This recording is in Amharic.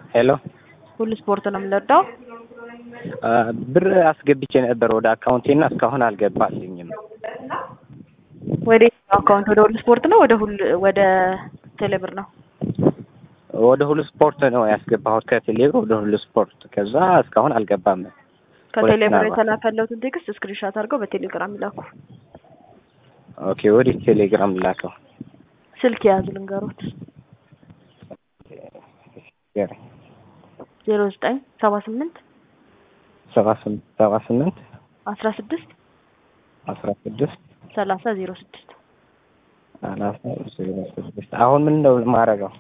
ሄሎ ሁሉ ስፖርት ነው የምንወዳው። ብር አስገብቼ ነበር ወደ አካውንቴና እስካሁን አልገባልኝም። ወደ አካውንት ወደ ሁሉ ስፖርት ነው ወደ ሁሉ ወደ ቴሌብር ነው? ወደ ሁሉ ስፖርት ነው ያስገባሁት ከቴሌብር ወደ ሁሉ ስፖርት። ከዛ እስካሁን አልገባም። ከቴሌብር የተላከለውትን ቴክስት ስክሪንሻት አድርገው በቴሌግራም ይላኩ። ኦኬ፣ ወደ ቴሌግራም ላከው። ስልክ የያዙ ልንገሮት ዜሮ ዘጠኝ ሰባ ስምንት ሰባ ስምንት ሰባ ስምንት አስራ ስድስት አስራ ስድስት ሰላሳ ዜሮ ስድስት ሰላሳ ዜሮ ስድስት አሁን ምን ነው የማደርገው?